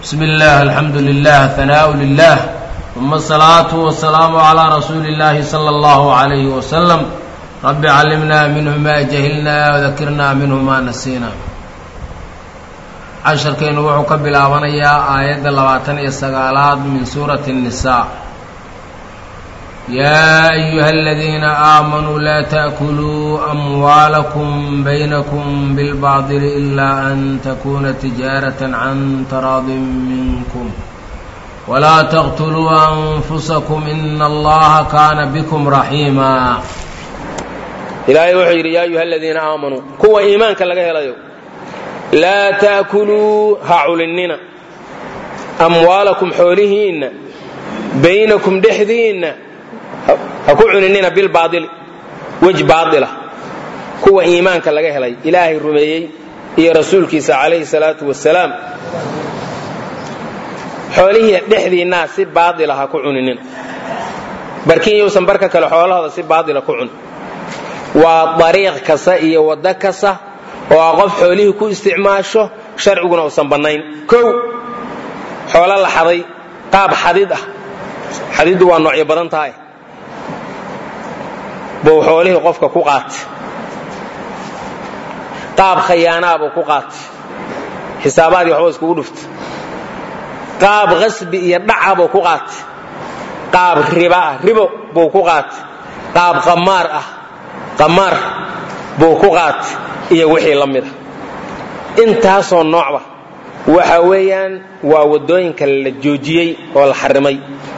بسم الله الحمد لله ثناء لله ثم الصلاة والسلام على رسول الله صلى الله عليه وسلم رب علمنا منه ما جهلنا وذكرنا منه ما نسينا casharkaynu wuxuu ka bilaabanayaa aayadda labaatan iyo sagaalaad min suurati الnisaa yaa ayuha aladiina aamanuu laa taأkuluu amwaalakum baynakum bilbaadili ilaa an takuna tijaaraة can taraadin minkum walaa taqtuluu anfusakum ina allaha kaana bikum raxiima ilaahay wuxuu yidhi yaa ayuha aladiina aamanuu kuwa iimaanka laga helayo laa ta'kuluu ha culinnina amwaalakum xoolihiinna baynakum dhexdiinna ha ku cuninina bilbaaili wej baadila kuwa iimaanka laga helay ilaahay rumeeyey iyo rasuulkiisa calayhi salaatu wasalaam xoolihii dhexdiinnaa si baadila ha ku cuninina barkin yousan barka kale xoolahooda si baadila ku cunin waa dariiq kasta iyo waddo kasta oo a qof xoolihii ku isticmaasho sharciguna uusan bannayn kow xoolo la xaday qaab xadid ah xadiddu waa noocyo badan tahay buu xoolihii qofka ku qaatay qaab khayaanaa buu ku qaatay xisaabaadii waxba iskugu dhuftay qaab qasbi iyo dhaca buu ku qaatay qaab riba ah ribo buu ku qaatay qaab qamaar ah qamaar buu ku qaatay iyo wixii la mida intaasoo noocba waxa weeyaan waa waddooyinka la joojiyey oo la xarimay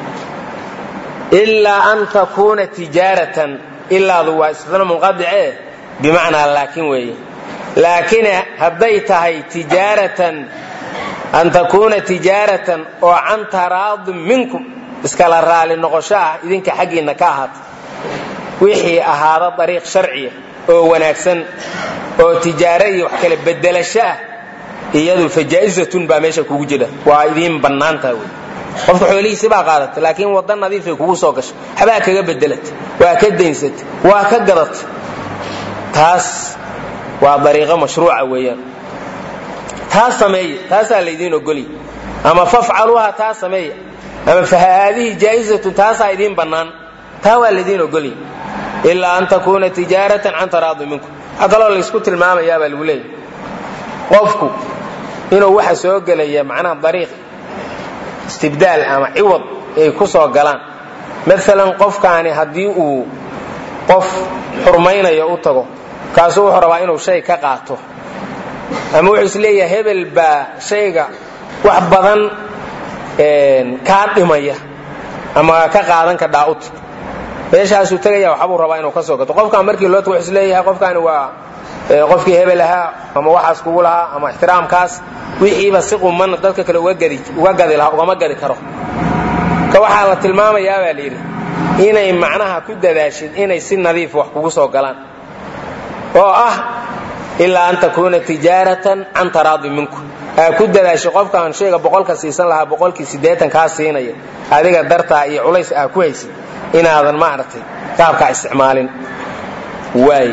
ilaa an takuuna tijaaratan ilaadu waa istina munqadicee bimacnaa laakin weeye laakiin hadday tahay tijaaratan an takuuna tijaaratan oo can taraadin minkum iskala raali noqosho ah idinka xaggiinna ka ahaata wixii ahaada dariiq sharciya oo wanaagsan oo tijaaro iyo wax kale bedelasho ah iyadu fajaa'izatun baa meesha kugu jira waa idiin bannaantaha wey qofka xoolihiisi baa qaadata laakiin wadda nadiifay kugu soo gashay habaa kaga bedelata waa ka daynsata waa ka gadata taas waa dariiqo mashruuca weeyaan taas sameeya taasaa laydiin ogolya ama fafcaluuha taa sameeya ama fahaadihi jaa'izatun taasaa idiin bannaan taa waa laydiin ogolya ilaa an takuuna tijaaratan can taraadi minkum waxaa kaloo laysku tilmaamayaa baa lagu leeyahy qofku inuu waxa soo gelaya macnaha dariiq istibdaal ama ciwad ay ku soo galaan maalan qofkaani haddii uu qof xurmaynayo u tago kaasuu wuxuu rabaa inuu shay ka qaato ama wuxuu is leeyahay hebel baa shayga wax badan kaa dhimaya ama ka qaadan ka dhaa'ut meeshaasuu tegaya waxbuu rabaa inuu ka soo gato qofkaan markii loo tago wuxuu is leeyahay qofkaani waa qofkii hebel ahaa ama waxaas kugu lahaa ama ixtiraamkaas wixiiba si quman dadka kale uga gadi lahaa ugama gadi karo ka waxaa la tilmaamayaa baa layidhi inay macnaha ku dadaashid inay si nadiif wax kugu soo galaan oo ah ilaa an takuuna tijaaratan can taraadi minku aa ku dadaashay qofkaan shayga boqolka siisan lahaa boqolkii siddeetan kaa siinaya adiga dartaa iyo culays aa ku haysid inaadan maaragtay qaabkaa isticmaalin waay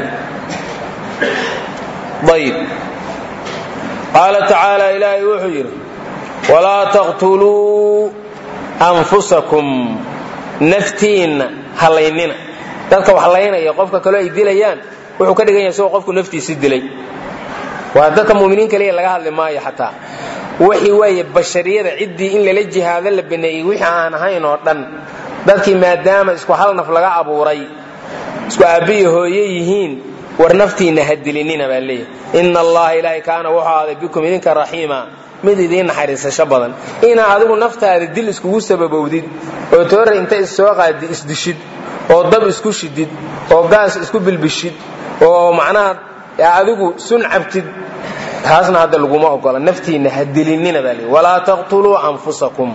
ayb qaala tacaala ilaahay wuxuu yidhi walaa taqtuluu anfusakum naftiinna halaynina dadka wax laynaya qofka kaloo ay dilayaan wuxuu ka dhigan yahay isagoo qofku naftiisi dilay waa dadka muminiin kaliya laga hadli maayo xataa wixii weeye bashariyada ciddii in lala jihaado la baneeyey wixii aan ahayn oo dhan dadkii maadaama isku hal naf laga abuuray isku aabbiyo hooye yihiin war naftiinna ha dilinina baa leeyahy ina allaha ilaahay kaana wuxuu aaday bikum idinka raxiima mid idiin naxariisasho badan inaa adigu naftaada dil iskugu sababowdid oo toora inta issoo qaadi isdishid oo dab isku shidid oo gaas isku bilbishid oo macnaha adigu sun cabtid taasna hadda laguma ogola naftiinna ha dilinina baa leeyahy walaa taqtuluu anfusakum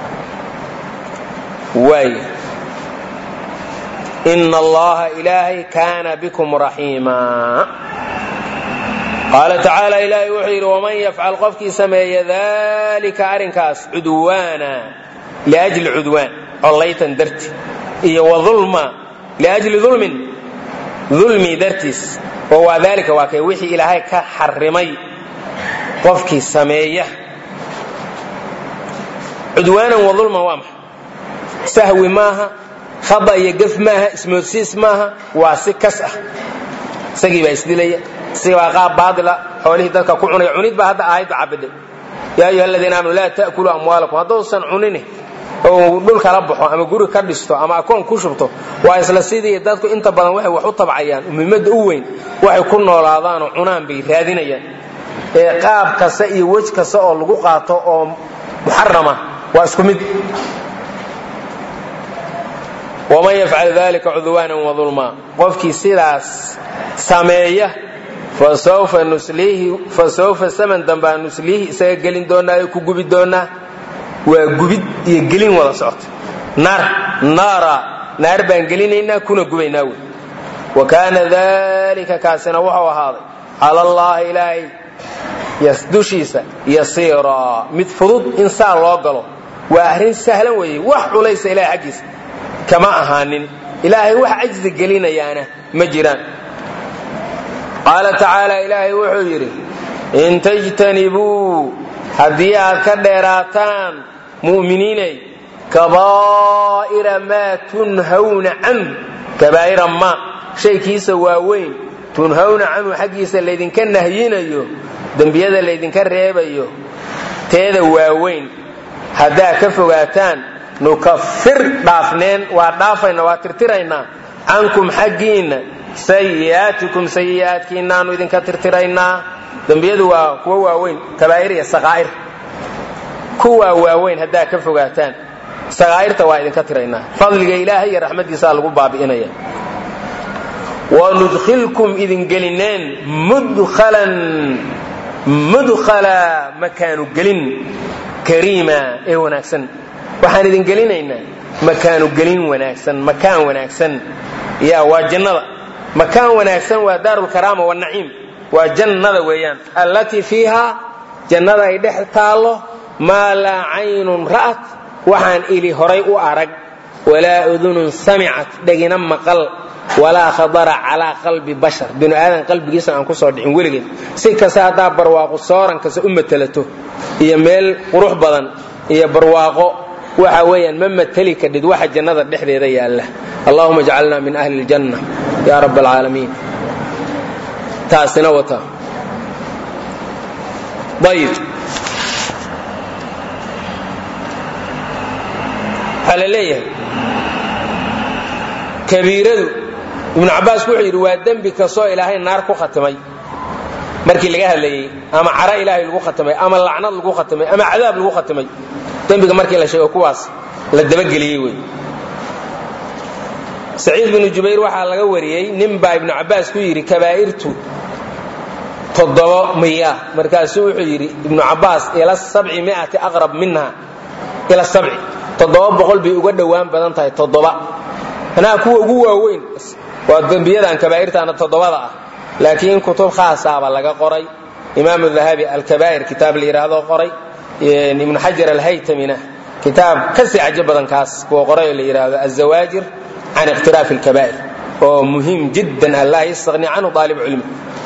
waay ina allaha ilaahay kaana bikum raxiima qaala tacaala ilaahay wuxuu yidhi waman yafcal qofkii sameeya dalika arrinkaas cudwaana liajli cudwaan collaytan darti iyo waulma liajli ulmin dulmi dartiis oo waa daalika waa kay wixii ilaahay ka xarimay qofkii sameeya cudwaanan wa dulman waa maxay sahwi maaha khada iyo gef maaha ismoodsiis maaha waa si kas ah isagii baa isdilaya isagii baa qaab baadila xoolihii dadka ku cunaya cunid baa hadda aayadda cabidhay yaa ayuha aladiina aamanu laa ta'kuluu amwaalakum hadduusan cunini oo dhul kala baxo ama guri ka dhisto ama akoon ku shubto waa isla sidii dadku inta badan waxay wax u tabcayaan muhiimadda u weyn waxay ku noolaadaanoo cunaan bay raadinayaan ee qaab kasta iyo wej kasta oo lagu qaato oo muxarama waa isku mid waman yafcal dalika cudwaana wadulma qofkii sidaas sameeya fasawfa saman dambaa nusliihi isaga gelin doonaa ku gubi doonaa waa gubid iyo gelin wada socota naar naara naar baan gelinaynaa kuna gubaynaa wey wa kaana dalika kaasina wuxuu ahaaday cala allahi ilaahay dushiisa yasiiraa mid fudud in saa loo galo waa arrin sahlan weeye wax culaysa ilahay xaggiisa kama ahaanin ilaahay wax cajzi gelinayaana ma jiraan qaala tacaala ilaahay wuxuu yidhi in tajtanibuu haddii aad ka dheeraataan mu'miniinay kabaa'ira maa tunhawna canhu kabaa'ira maa shaykiisa waaweyn tunhawna canhu xaggiisa laydinka nahyinayo dembiyada laydinka reebayo teeda waaweyn haddaad ka fogaataan nukafir dhaafneen waa dhaafayna waa tirtiraynaa cankum xaggiinna sayi'aatikum sayi'aadkiinaanu idinka tirtiraynaa dembiyadu waa kuwa waaweyn kabaa'ir iyo saqaa'ir kuwaa waaweyn haddaad ka fogaataan saqaa'irta waa idinka tiraynaa fadliga ilaahay iyo raxmaddiisaa lagu baabi'inaya wanudkhilkum idin gelineen mudkhalan mudkhala makaanu gelin kariima ee wanaagsan waxaan idin gelinaynaa makaanu gelin wanaagsan makaan wanaagsan ya waa jannada makaan wanaagsan waa daarulkaraama wanaciim waa jannada weeyaan allatii fiiha jannada ay dhex taallo maa laa caynun ra'at waxaan ili horay u arag walaa udunun samicat dhegina maqal walaa khadara calaa qalbi bashar binu aadan qalbigiisa aan ku soo dhicin weligeed si kasta haddaa barwaaqo sooran kasta u matelato iyo meel qurux badan iyo barwaaqo waxa weeyaan ma mateli kadhid waxa jannada dhexdeeda yaalla allahuma jcalna min ahli اljanna ya rab alcaalamiin taasina wata ayib waxaa la leeyahay kabiiradu ibnu cabbaas wuxuu yidhi waa dembi kastoo ilaahay naar ku khatimay markii laga hadlayey ama cara ilaahay lagu khatimay ama lacnad lagu khatimay ama cadaab lagu khatimay dembiga markii la sheego kuwaas la dabageliyey wey saciid binu jubayr waxaa laga wariyey nin baa ibnu cabbaas ku yidhi kabaa'irtu toddobo miya markaasuu wuxuu yidhi ibnu cabbaas ila sabci miati aqrab minha ila sabci toddoba boqol bay uga dhowaan badan tahay toddoba anaa kuwa ugu waaweyn waa dembiyadan kabaa'irtaana toddobada ah laakiin kutub khaasaaba laga qoray imaamu dahabi alkabaa'ir kitaab la yidhaahdo qoray ibnu xajar alhaytamina kitaab kasii cajo badan kaas kuwa qoray oo la yidhaahdo azawaajir can ikhtiraafi alkabaa'ir oo muhiim jiddan an laa yastaqni canhu aalib cilmi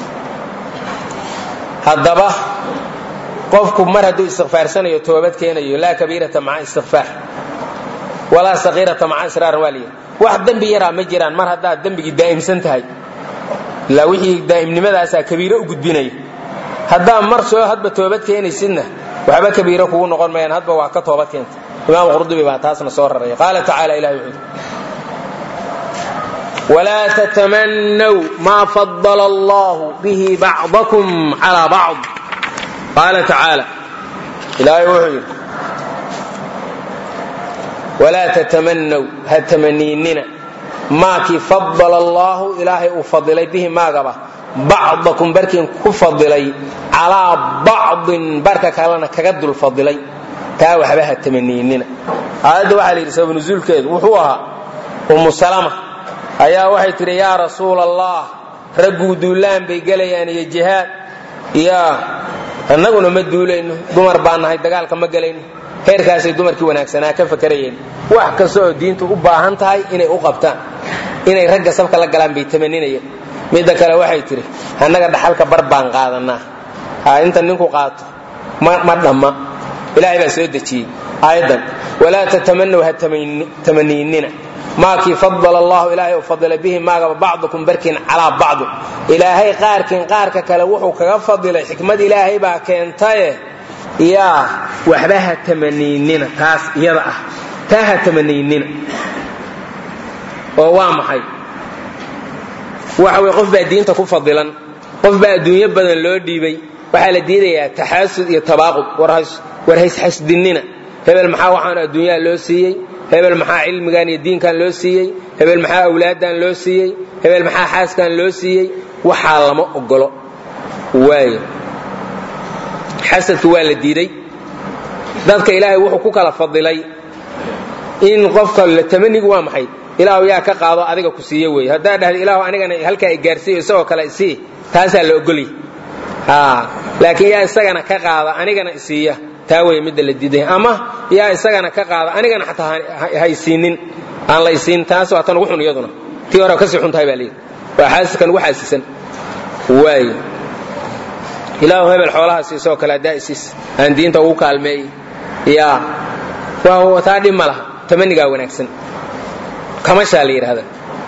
haddaba qofku mar hadduu istikfaarsanayo toobad keenayo laa kabiirata maca istikfaar walaa sakiirata maca israaran waa layidhi wax dembi yaraa ma jiraan mar haddaad dembigii daa'imsan tahay ilaa wixii daa'imnimadaasaa kabiiro u gudbinaya haddaa mar soo hadba toobad keenaysidna waxba kabiiro kugu noqon mayaan hadba waa ka toobad keenta imaam qurdubi baa taasna soo raraya qaala tacaala ilahi wuxuu walaa tatamannaw maa fadala allahu bihi bacdakum calaa bacd qaala tacaala ilaahay wuxuu yidhi walaa tatamannaw ha tamaniinina maakii fadala allaahu ilaahay uu fadilay bihi maagaba bacdakum barkiin ku fadilay calaa bacdin barka kalena kaga dul fadilay taa waxba ha tamaniinina aayadda waxaa la yidhi sabab nusuulkeedu wuxuu ahaa ummu salama ayaa waxay tidhi yaa rasuula allah ragguu duulaan bay gelayaan iyo jihaad yaa annaguna ma duulayno dumar baa nahay dagaalka ma gelayno heerkaasay dumarkii wanaagsanaa ka fakarayeen wax kasta oo diintu u baahan tahay inay u qabtaan inay ragga sabka la galaan bay tamaninayeen midda kale waxay tidhi annaga dhaxalka bar baan qaadanaa ha inta ninku qaato ma dhamma ilaahay baa soo dejiyey aayaddan walaa tatamanaw ha tamaniinina maakii fadala allahu ilaahay u fadilay bihi maagaba bacdukum barkiin calaa bacdu ilaahay qaarkiin qaarka kale wuxuu kaga fadilay xikmad ilaahay baa keentaye yaa waxba ha tamaniinina taas iyada ah taa ha tamaniinina oo waa maxay waxa weye qof baa diinta ku fadilan qof baa adduunyo badan loo dhiibay waxaa la diidayaa taxaasud iyo tabaaqud war haysxasdinina hebel maxaa waxaan adduunyaha loo siiyey hebel maxaa cilmigan iyo diinkan loo siiyey hebel maxaa awlaaddan loo siiyey hebel maxaa xaaskan loo siiyey waxaa lama ogolo waayo xasadku waa la diiday dadka ilaahay wuxuu ku kala fadilay in qofka tamanigu waa maxay ilaahu yaa ka qaado adiga ku siiye wey haddaa dhahda ilaahu anigana halkaa i gaarsiiyo isagoo kale isii taasaa la ogolya laakiin yaa isagana ka qaada anigana isiiya taa wey midda la diiday ama yaa isagana ka qaada anigana xataa haysiinin aan la isiin taas waa tan ugu xun iyaduna tii hore kasii xun tahay baa layidhi waa xaasiskan ugu xaasisan waay ilaahu hebel xoolaha siisoo kale haddaa isiis aan diinta ugu kaalmeey yaa waa taa dhib ma laha tamanigaa wanaagsan kamashaa la yidhahda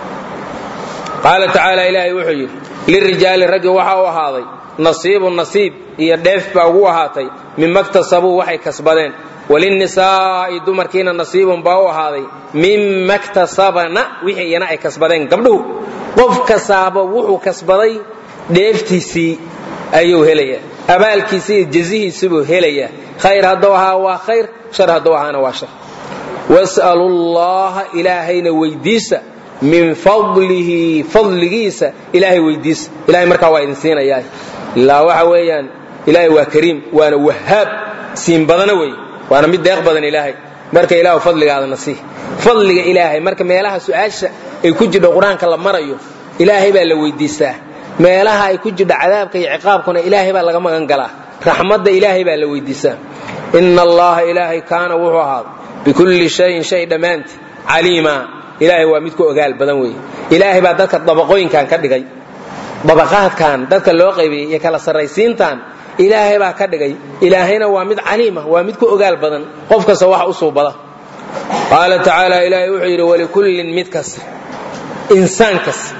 qaala tacaala ilaahay wuxuu yidhi lirijaali raggi waxa u ahaaday nasiibu nasiib iyo dheef baa ugu ahaatay mima ktasabuu waxay kasbadeen walinnisaa'i dumarkiina nasiibun baa u ahaaday mima ktasabna wixii iyana ay kasbadeen gabdhuhu qof kasaaba wuxuu kasbaday dheeftiisii ayuu helayaa abaalkiisii iyo jazihiisibuu helayaa khayr hadduu ahaa waa khayr shar hadduu ahaana waa shar was'alu llaha ilaahayna weydiisa min fadlihi fadligiisa ilaahay weydiisa ilahay markaa waa idin siinayaa ilaa waxa weeyaan ilaahay waa kariim waana wahaab siin badana wey waana mid deeq badan ilaahay marka ilaahu fadligaadana sii fadliga ilaahay marka meelaha su-aasha ay ku jidho qur-aanka la marayo ilaahay baa la weydiistaa meelaha ay ku jidho cadaabka iyo ciqaabkuna ilaahay baa laga magan galaa raxmadda ilaahay baa la weydiisaa ina allaha ilaahay kaana wuxuu ahaaday bikulli shayin shay dhammaanti caliima ilaahay waa mid ku ogaal badan weeye ilaahay baa dadka dabaqooyinkan ka dhigay dabaqaadkan dadka loo qaybiyey iyo kala sarraysiintan ilaahay baa ka dhigay ilaahayna waa mid caliima waa mid ku ogaal badan qof kasta wax u suubada qaala tacaala ilaahay wuxuu yidhi walikullin mid kasta insaan kasta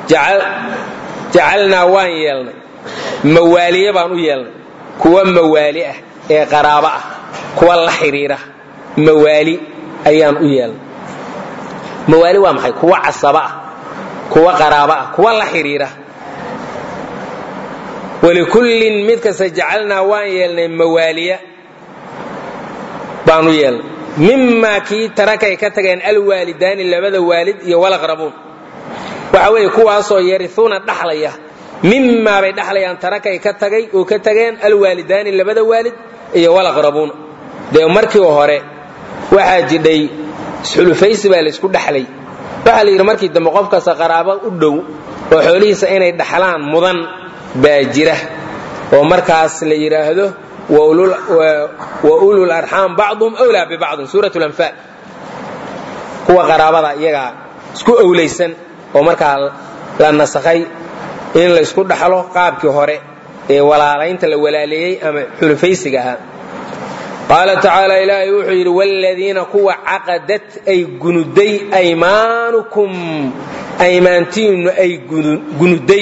jacalnaa waan yeelnay mawaaliye baan u yeelnay kuwa mawaali ah ee qaraabo ah kuwa la xidhiira mawaali ayaan u yeelnay mawaali waa maxay kuwa casaba ah kuwa qaraabo ah kuwa la xidhiira walikullin mid kasta jacalnaa waan yeelnay mawaaliya baan u yeelnay mimaa kii tarakay ka tageen alwaalidaani labada waalid iyo walaqrabuun waxa weeye kuwaasoo yariuuna dhaxlaya mimaa bay dhaxlayaan tarakay ka tagay oo ka tageen alwaalidaani labada waalid iyo walaqrabuuna dee markii hore waxaa jidhay isxulufaysi baa laysku dhaxlay waxaa la yidhi markii dambe qof kasta qaraabo u dhow oo xoolihiisa inay dhaxlaan mudan baa jira oo markaas la yidhaahdo wa ulul arxaam bacduhum wlaa bibacdin suurat lanfaal kuwa qaraabada iyagaa isku owlaysan oo markaa la nasakhay in laysku dhaxlo qaabkii hore ee walaalaynta la walaaleeyey ama xulufaysiga ahaa qaala tacaala ilaahay wuxuu yidhi wladiina kuwa caqadad ay gunuday aymaanukum aymaantiinnu ay gunuday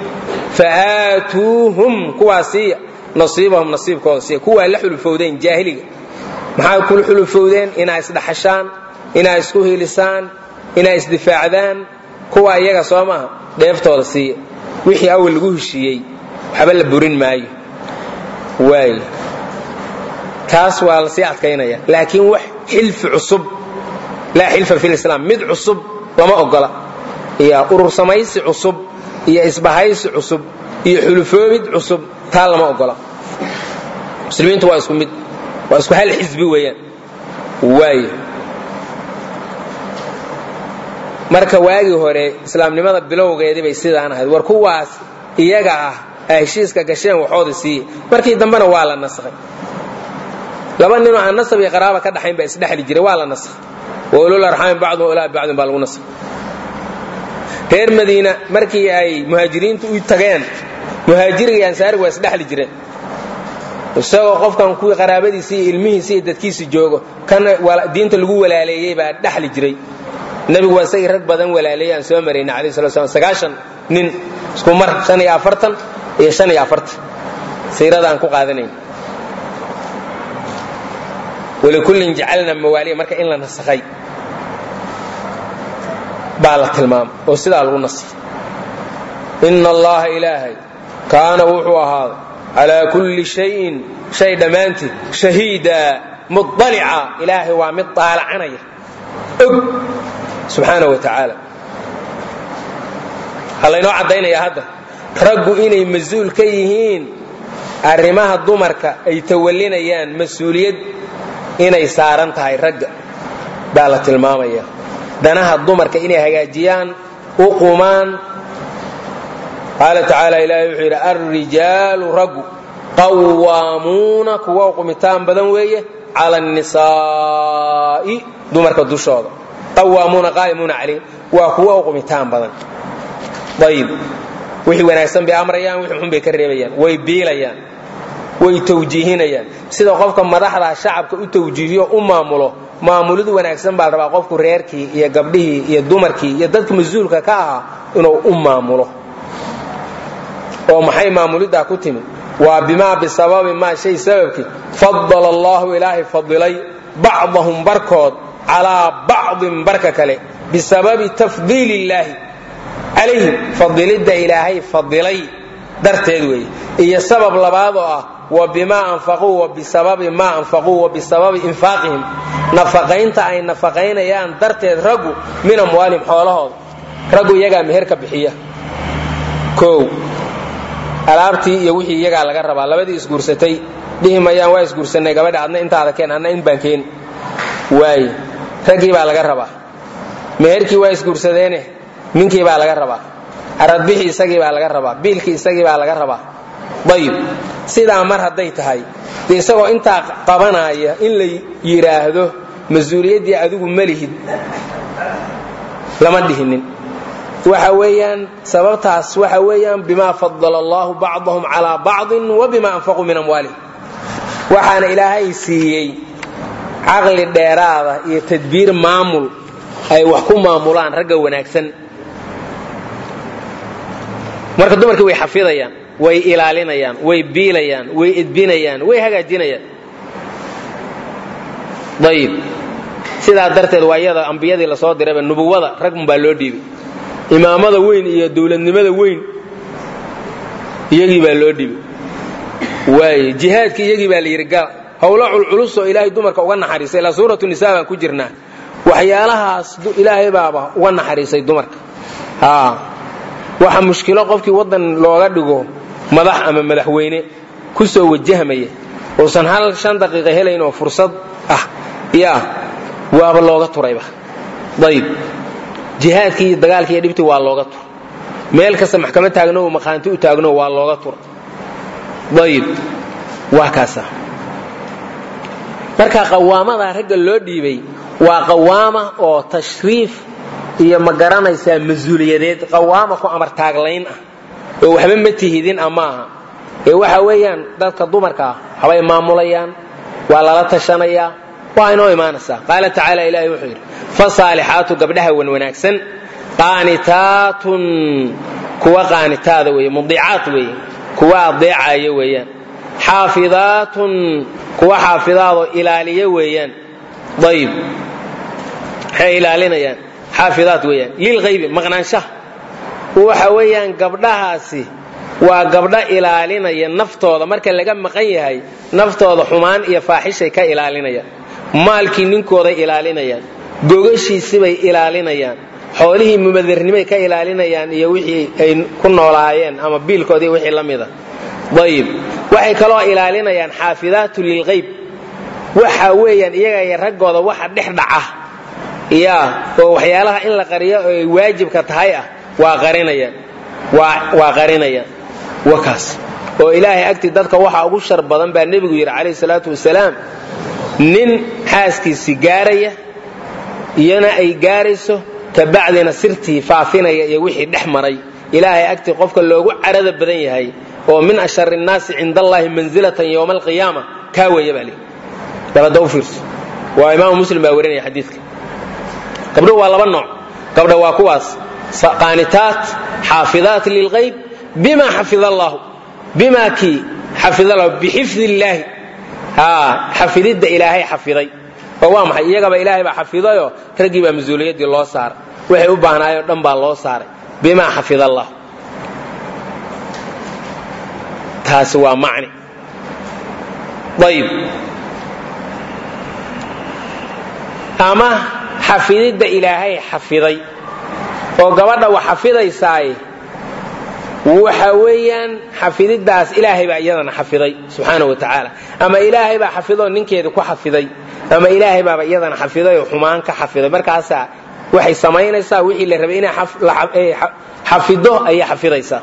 faaatuuhum kuwaa siiya nasiibahum nasiibkooda siiya kuwaa la xulufowdeen jaahiliga maxaa kula xulufowdeen inaa isdhaxashaan inaa isku hilisaan inaa isdifaacdaan kuwa iyaga soo maaha dheeftooda siiya wixii awal lagu heshiiyey waxba la burin maayo waay kaas waa la sii adkaynaya laakiin wax xilfi cusub laa xilfa fi lislaam mid cusub lama ogola iyo urur samaysi cusub iyo isbahaysi cusub iyo xulufoobid cusub taa lama ogola muslimiintu waa isku mid waa isku hal xisbi weeyaan waay marka waagii hore islaamnimada bilowgeedii bay sidaan ahayd war kuwaas iyaga ah a heshiiska gasheen waxooda siiye markii dambena waa la nasakhay laba ninoo aan nasab iyo qaraaba ka dhaxayn baa isdhexli jiray waa la nasakhay wa ulul arxaami bacduhum ilaa bacdin baa lagu nasakhay reer madiina markii ay muhaajiriintu u tageen muhaajiriga iyo ansaariga waa isdhexli jireen isagoo qofkan kuwii qaraabadiisi iyo ilmihiisi iyo dadkiisi joogo kan diinta lagu walaaleeyey baa dhaxli jiray nebigu waa isagii rag badan walaaleeyey aan soo marayna alayh sala slam sagaashan nin isku mar shan iyo afartan iyo shan iyo afartan siirada aan ku qaadanayn walikullin jacalna mawaaliya marka in la nasakhay baa la tilmaamay oo sidaa lagu nasay ina allaha ilaahay kaana wuxuu ahaaday calaa kulli shayin shay dhammaantii shahiida muطalica ilaahay waa mid daalacanaya og subxaana wa tacaala ha laynoo caddaynaya hadda raggu inay mas-uul ka yihiin arrimaha dumarka ay tawallinayaan mas-uuliyad inay saaran tahay ragga baa la tilmaamaya danaha dumarka inay hagaajiyaan u qumaan qaala tacaala ilaahay wuxuu yidhi alrijaalu raggu qawaamuuna kuwa uqumitaan badan weeye cala annisaa'i dumarka dushooda qawaamuuna qaa'imuuna calayh waa kuwa uqumitaan badan ayib wixii wanaagsan bay amrayaan wixii xun bay ka reebayaan way biilayaan way tawjiihinayaan sida qofka madaxda shacabka u tawjiihiyo u maamulo maamulidu wanaagsan baa la rabaa qofku reerkii iyo gabdhihii iyo dumarkii iyo dadka mas-uulka ka ahaa inuu u maamulo oo maxay maamuliddaa ku timid waa bimaa bisababi maa shay sababkii fadala allahu ilaahay fadilay bacdahum barkood calaa bacdin barka kale bisababi tafdiili illaahi calayhim fadilidda ilaahay fadilay darteed weeye iyo sabab labaad oo ah wa bimaa anfaquu wa bisababi maa anfaquu wa bisababi infaaqihim nafaqaynta ay nafaqaynayaan darteed raggu min amwaalihim xoolahooda raggu iyagaa meher ka bixiya kow alaabtii iyo wixii iyagaa laga rabaa labadii isguursatay dhihi mayaan waa isguursanay gabadha adna intaada keen adna in baan keeni waaye raggii baa laga rabaa meherkii waa isguursadeene ninkii baa laga rabaa aradbixii isagii baa laga rabaa biilkii isagii baa laga rabaa ayib sidaa mar hadday tahay dee isagoo intaa qabanaya in la yidhaahdo mas-uuliyaddii adigu malihid lama dhihinin waxa weeyaan sababtaas waxa weeyaan bimaa fadala allahu bacdahum calaa bacdin wa bima anfaquu min amwaalihim waxaana ilaahay siiyey caqli dheeraada iyo tadbiir maamul ay wax ku maamulaan ragga wanaagsan marka dumarkii way xafidayaan way ilaalinayaan way biilayaan way edbinayaan way hagaajinayaan ayib sidaa darteed waa iyada ambiyadii lasoo dirayba nubuwada ragmun baa loo dhiibay imaamada weyn iyo dowladnimada weyn iyagii baa loo dhibay waaye jihaadkii iyagii baa la yidhi gala howlo culculusoo ilaahay dumarka uga naxariisay ilaa suuratu nisa baan ku jirnaa waxyaalahaas ilaahay baaba uga naxariisay dumarka waxa mushkilo qofkii waddan looga dhigo madax ama madaxweyne ku soo wajahmaya uusan hal shan daqiiqa helayn oo fursad ah yaa waaba looga turayba ayib jihaadkii iyo dagaalkii iyo dhibtii waa looga tur meel kasta maxkamad taagno oo maqaanti u taagno waa looga tur ayib waa kaasa marka qawaamadaa ragga loo dhiibay waa qawaama oo tashriif iyo ma garanaysaa mas-uuliyadeed qawaama ku amar taaglayn ah oo waxba ma tihidin a maaha ee waxa weeyaan dadka dumarkaa habay maamulayaan waa lala tashanayaa waa inoo imaanaysaa qaala tacaala ilahi wuxuu yidhi fasaalixaatu gabdhaha wan wanaagsan qaanitaatun kuwa qaanitaada weeye mudiicaat weeye kuwa adeecaya weeyaan xaafidaatun kuwa xaafidaadoo ilaaliya weeyaan ayib maxay ilaalinayaan xaafidaat weeyaan lilhaybi maqnaanshaha waxa weeyaan gabdhahaasi waa gabdho ilaalinaya naftooda marka laga maqan yahay naftooda xumaan iyo faaxishay ka ilaalinayaan maalkii ninkooday ilaalinayaan gogashiisibay ilaalinayaan xoolihii mubadarnimay ka ilaalinayaan iyo wixii ay ku noolaayeen ama biilkoodii wixii la mida ayib waxay kaloo ilaalinayaan xaafidaatu lilhayb waxa weeyaan iyaga iyo raggooda waxa dhex dhaca ya oo waxyaalaha in la qariyo oo ay waajibka tahay ah waa qarinayaan waa qarinayaan wakaas oo ilaahay agtii dadka waxa ugu shar badan baa nebigu yidhi calayhi salaatu wasalaam nin xaaskiisii gaaraya iyana ay gaarayso kabacdina sirtii faafinaya iyo wixii dhex maray ilaahay agtii qofka loogu carada badan yahay oo min ashari nnaasi cinda allahi manzilatan yowma alqiyaama kaa weeye baa lii dabada u fiirso waa imaamu muslim baa warinaya xadiidka gabdhuhu waa laba nooc gabdha waa kuwaas qaanitaat xaafidaat lilqayb bima xafid allahu bima kii xafid allahu bixifdi illaahi xafididda ilaahay xafiday oo waa maxay iyagaba ilaahay baa xafidayoo raggii baa mas-uuliyaddii loo saaray waxay u baahnaayoo dhan baa loo saaray bima xafid allah taasi waa macni ayib ama xafididda ilaahay xafiday oo gabadha wax xafidaysaay waxa weeyaan xafididdaas ilaahay baa iyadana xafiday subxaana wa tacaala ama ilaahay baa xafidoo ninkeeda ku xafiday ama ilaahay baaba iyadana xafiday oo xumaan ka xafiday markaasaa waxay samaynaysaa wixii la rabay inay xafido ayay xafidaysaa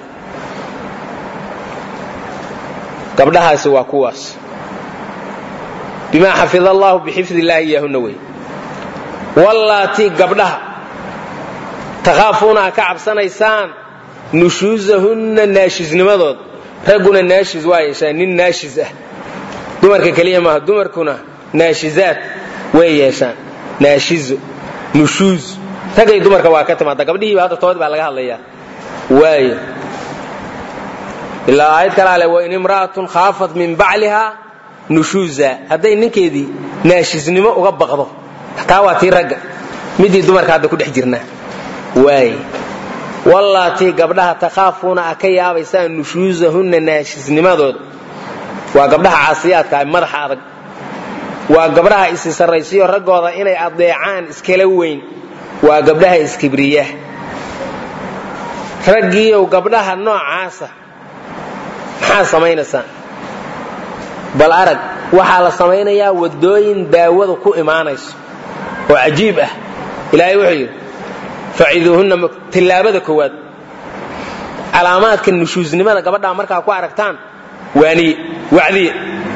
gabdhahaasi waa kuwaas bimaa xafid allahu bixifd illaahi iyahuna wey wallaatii gabdhaha takhaafuuna a ka cabsanaysaan nushuusahunna naashisnimadood ragguna naashis waa yeeshaan nin naashis ah dumarka keliya maaha dumarkuna naashizaad way yeeshaan naashizo nushuuz raggay dumarka waa ka timaada gabdhihiiba hadda tood baa laga hadlayaa waayo ilaa aayad kale ale wain imra'atun khaafat min bacliha nushuuza hadday ninkeedii naashisnimo uga baqdo taa waa tii ragga midii dumarka hadda ku dhex jirnaa waay wallaatii gabdhaha takhaafuuna a ka yaabaysaan nushuusahunna naashisnimadooda waa gabdhaha caasiyaadka madaxa adag waa gabdhaha isi sarraysiyo raggooda inay adeecaan iskala weyn waa gabdhaha iskibriya raggiiyow gabdhaha noocaasa maxaa samaynaysaan bal arag waxaa la samaynayaa waddooyin daawadu ku imaanayso oo cajiib ah ilaahay wuxuu yidhi faciduuhunna tillaabada koowaad calaamaadka nushuusnimada gabadhaa markaa ku aragtaan waaniye wacdiye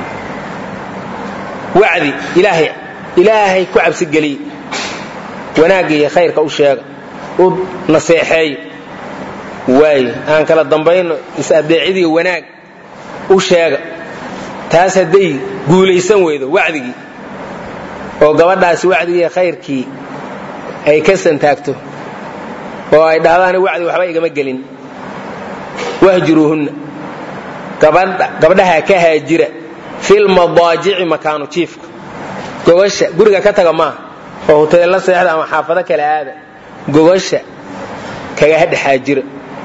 wacdi ilaahay ilaahay ku cabsigeliye wanaagga iyo khayrka u sheega u naseexeeyo waayo aan kala dambayno is-adeecidii wanaag u sheega taas hadday guulaysan weydo wacdigii oo gabadhaasi wacdigii khayrkii ay ka santaagto oo ay dhahdaan wacdi waxba igama gelin wahjuruuhunna gabdhaha ka haajira filmadaajici makaanu jiifka gogasha guriga ka taga maaha oo huteella seexda ama xaafado kale aada gogasha kaga hadhexaajira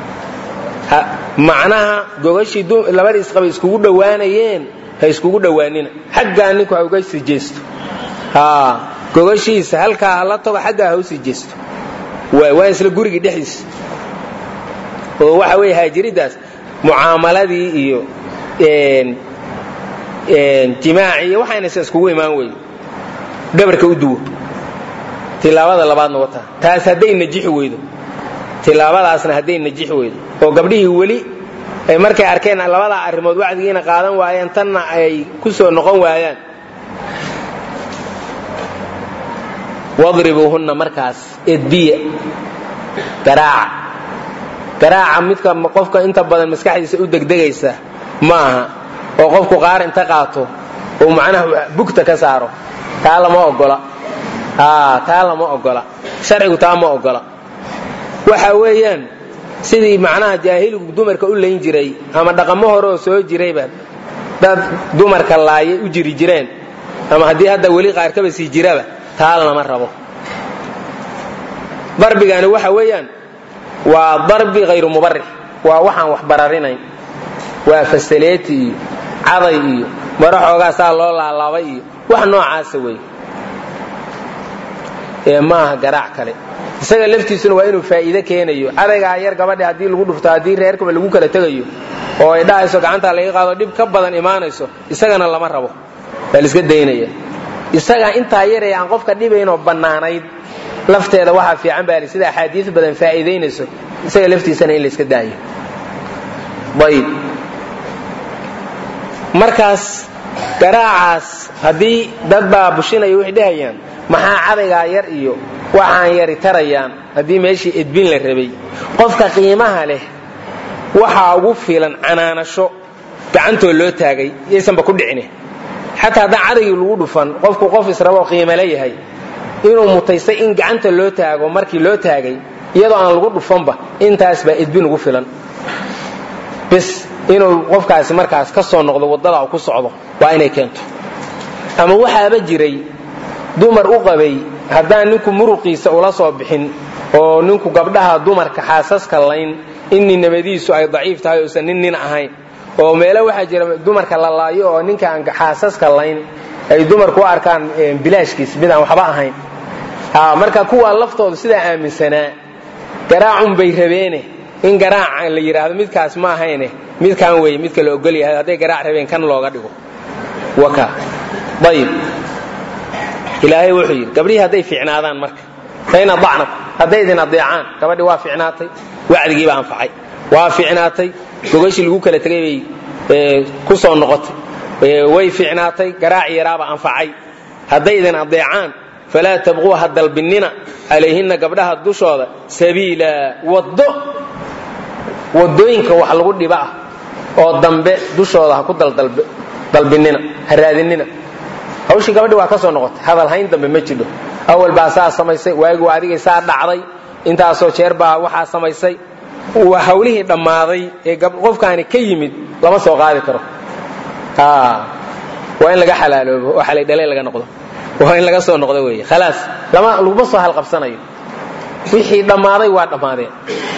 macnaha gogashii labadii isqabay iskugu dhowaanayeen ha iskugu dhowaanina xaggaa ninku ha uga sii jeesto gogashiisa halkaa hala tago xaggaa ha u sii jeesto waa isla gurigii dhexdiisa oo waxa weeye haajiridaas mucaamaladii iyo jimaacii iyo waxaynaysa iskugu imaan weye dhabarka u duwo tilaabada labaadna wataa taas hadday najixi weydo tilaabadaasna hadday najixi weydo oo gabdhihii weli ay markay arkeen labadaa arrimood wacdigiina qaadan waayeen tanna ay ku soo noqon waayaan wadribuuhunna markaas edbiya garaaca garaaca midka qofka inta badan maskaxdiisa u degdegaysa ma aha oo qofku qaar inta qaato oo macnaha bugta ka saaro taa lama ogola taa lama ogola sharcigu taa ma ogola waxa weeyaan sidii macnaha jaahiligu dumarka u layn jiray ama dhaqamo hore oo soo jirayba dad dumarka laayay u jiri jireen ama haddii hadda weli qaarkaba sii jiraba taa lama rabo darbigani waxa weeyaan waa darbi hayru mubarix waa waxaan wax bararinayn waa fasaleeti iyo caday iyo maro xoogaa saa loo laalaabay iyo wax noocaasa wey ee maaha garaac kale isaga laftiisuna waa inuu faa'iide keenayo cadaygaa yar gabadha haddii lagu dhufto haddii reerkaba lagu kala tegayo oo ay dhahayso gacantaa laga qaado dhib ka badan imaanayso isagana lama rabo waa laiska daynaya isagaa intaa yaree aan qofka dhibaynoo bannaanayd lafteeda waxaa fiican baa sida axaadiis badan faa'iidaynayso isaga laftiisana in layska daayo ayb markaas garaacaas haddii dad baa bushinaya waxay dhehayaan maxaa cadaygaa yar iyo waxaan yari tarayaan haddii meeshii edbin la rabay qofka qiimaha leh waxaa ugu fiilan canaanasho gacantoo loo taagay yaysanba ku dhicine xataa haddaan cadaygii lagu dhufan qofku qof israboo qiimale yahay inuu mutaystay in gacanta loo taago markii loo taagay iyadoo aan lagu dhufanba intaas baa edbin ugu filan bis inuu qofkaasi markaas ka soo noqdo waddada ku socdo waa inay keento ama waxaaba jiray dumar u qabay haddaan ninku muruqiisa ula soo bixin oo ninku gabdhaha dumarka xaasaska layn in ninnimadiisu ay daciif tahay uusan nin nin ahayn oo meelo waxaa jira dumarka la laayo oo ninka aan xaasaska layn ay dumarku u arkaan bilaashkiis mid aan waxba ahayn marka kuwa laftooda sidaa aaminsanaa garaacun bay rabeene in garaaca la yidhaahdo midkaas ma ahayne midkaan weeye midka la ogol yahay hadday garaac rabeen kan looga dhigo waka ayib ilaahay wuxuu yidhi gabdhihii hadday fiicnaadaan marka fain adacnaku hadday idin adeecaan gabadhii waa fiicnaatay wacdigiiba anfacay waa fiicnaatay gogashii lagu kala tegay bay ku soo noqotay way fiicnaatay garaaci yaraaba anfacay hadday idin adeecaan falaa tabquu ha dalbinina calayhinna gabdhaha dushooda sabiila waddo waddooyinka wax lagu dhiba ah oo dambe dushooda ha ku dalbinina ha raadinina hawshii gabadhi waa ka soo noqotay hadalhayn dambe ma jidho awal baa saa samaysay waagi waa adigay saa dhacday intaasoo jeer baa waxaa samaysay waa hawlihii dhammaaday ee qofkaani ka yimid lama soo qaadi karo waa in laga xalaaloobo oo xalay dhalay laga noqdo waa in laga soo noqdo weeye khalaas lama laguma soo halqabsanayo wixii dhammaaday waa dhammaadeen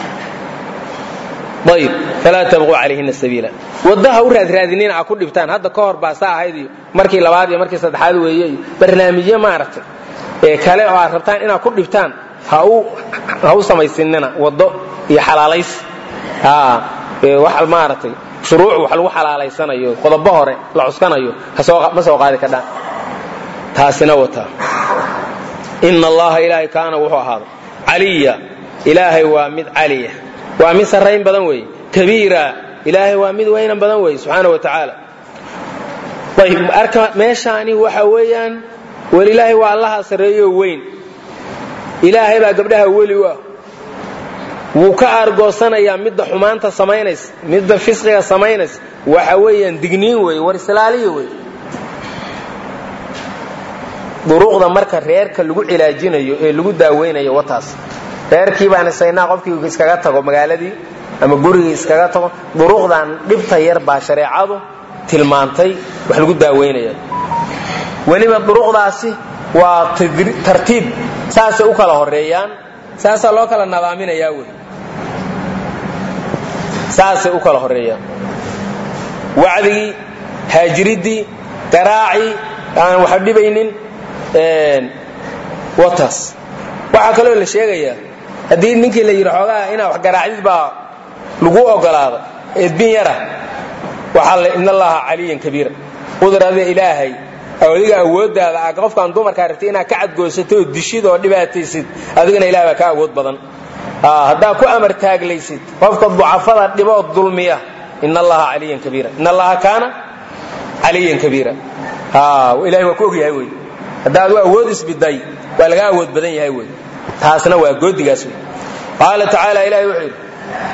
ayib falaa tabquu calayhina sabiila waddaha u raadraadinina a ku dhibtaan hadda ka hor baa saa ahayd iyo markii labaad iyo markii saddexaad weeye iyo barnaamijyo maaragtay ee kale oo aad rabtaan inaad ku dhibtaan ha u samaysinina waddo iyo xalaalays wax maaragtay shuruuc wax lagu xalaalaysanayo qodobo hore la cuskanayo ma soo qaadi kadhaan taasina wataa ina allaha ilaahay kaana wuxuu ahaaday caliya ilaahay waa mid caliya waa mid sarrayn badan weeye kabiira ilaahay waa mid weynan badan weeye subxaana wa tacaala ayb arka meeshaani waxa weeyaan welilaahay waa allaha sarreeyo weyn ilaahay baa gabdhaha weli u ah wuu ka aargoosanayaa midda xumaanta samaynaysa midda fisqiga samaynaysa waxa weeyaan digniin weeye war islaaliya wey duruuqda marka reerka lagu cilaajinayo ee lagu daaweynayo wataas reerkii baan isaynaa qofkii iskaga tago magaaladii ama gurigii iskaga tago duruuqdan dhibta yar baa shareecadu tilmaantay wax lagu daaweynaya weliba duruuqdaasi waa tartiib saasay u kala horeeyaan saasaa loo kala nadaaminayaa wey saasay u kala horeeyaan wacdigii haajiriddii garaacii aan wax dhibaynin wataas waxaa kaloo la sheegayaa haddii ninkii la yidhi xoogaa inaa wax garaacdid baa lagu ogolaado edbin yara waxaa la in allaha caliyan kabiira qudrada ilaahay adiga awooddaada a qofkaan dumarkaa rabtay inaad ka cadgoysato oo dishid oo dhibaataysid adigana ilaah baa ka awood badan haddaa ku amar taaglaysid qofka ducafada dhiboo dulmiya in allaha caliyan kabiira in allaha kaana caliyan kabiira ilahay waa ku ogyahay wey haddaad u awood isbiday waa laga awood badan yahay wey taasna waa goodigaas wey qaala tacaala ilahay wuxuu yidhi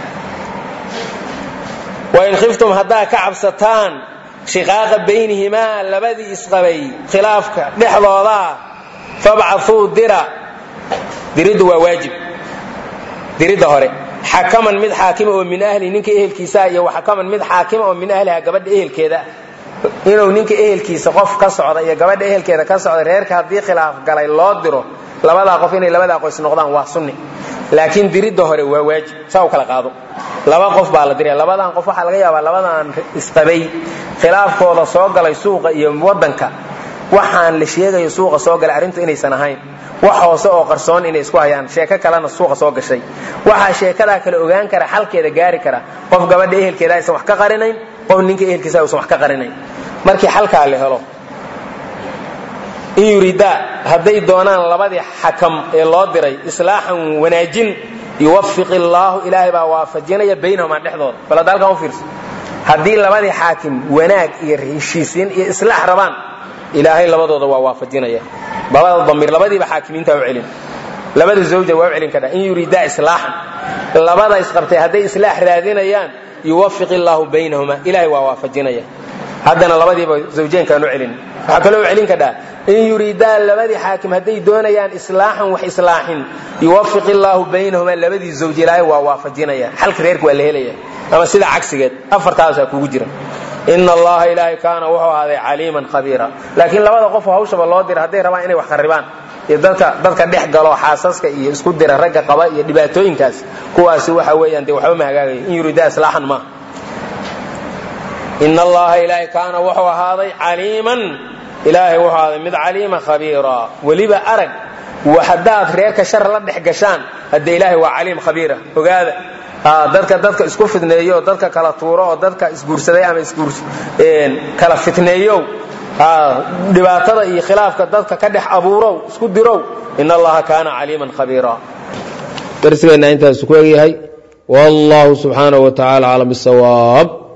wain khiftum haddaa ka cabsataan shiqaaqa baynihimaa labadii isqabay khilaafka dhexdoodaa fabcauu dira diriddu waa waajib diridda hore xakaman mid xaakima oo min ahli ninka ehelkiisaa iyo xakaman mid xaakima oo min ahliha gabadha ehelkeeda inuu ninka ehelkiisa qof ka socda iyo gabadha ehelkeeda ka socda reerka haddii khilaaf galay loo diro labadaa qof inay labadaa qoys noqdaan waa sunni laakiin diridda hore waa waajib saa u kala qaado laba qof baa la diraya labadan qof waxaa laga yaabaa labadan isqabay khilaafkooda soo galay suuqa iyo wadanka waxaan la sheegayo suuqa soo galay arrintu inaysan ahayn wax hoose oo qarsoon inay isku hayaan sheeko kalena suuqa soo gashay waxaa sheekadaa kale ogaan kara xalkeeda gaari kara qof gabadha ehelkeeda aysan wax ka qarinayn qof ninka ehelkiisa aysan wax ka qarinayn markii xalkaa la helo in yuridaa hadday doonaan labadii xakam ee loo diray islaaxan wanaajin yuwafiq illaahu ilaahay baa waafajinaya baynahumaa dhexdooda bal hadda halkan u fiirso haddii labadii xaakim wanaag iyo heshiisiin iyo islaax rabaan ilaahay labadooda waa waafajinaya labada damiir labadiiba xaakimiinta u celin labada zawja waa u celin kadha in yuridaa islaaxan labada isqabtay hadday islaax raadinayaan yuwafiq illaahu baynahuma ilahay waa waafajinaya haddana labadiiba zawjeenkaan u celin waxaa kaloo u celin kadhaa in yuriidaan labadii xaakim hadday doonayaan islaaxan wax islaaxin yuwafiq illaahu baynahuma labadii zawj ilaahay waa waafajinaya xalka reerka waa la helaya ama sida cagsigeed afartaasaa kugu jira ina allaha ilaahay kaana wuxuu ahaaday caliiman khabiira laakiin labada qof hawshaba loo dira hadday rabaan inay wax qaribaan iyo dadka dadka dhex galo xaasaska iyo isku dira ragga qaba iyo dhibaatooyinkaas kuwaasi waxa weeyaan dee waxba ma hagaagaya in yuriida islaaxan maaha in allaha ilaahay kaana wuxuu ahaaday caliiman ilaahay wuxuu ahaaday mid caliima khabiira weliba arag haddaad reerka shar la dhex gashaan hadde ilaahay waa caliim khabiira ogaada dadka dadka isku fidneeyo dadka kala tuuro oo dadka isguursaday ama kala fitneeyow dhibaatada iyo khilaafka dadka ka dhex abuurow isku dirow in allaha kaana caliiman khabiira darsigeenna intaas ku egyahay wallahu subxaanahu wa tacala aclam bisawaab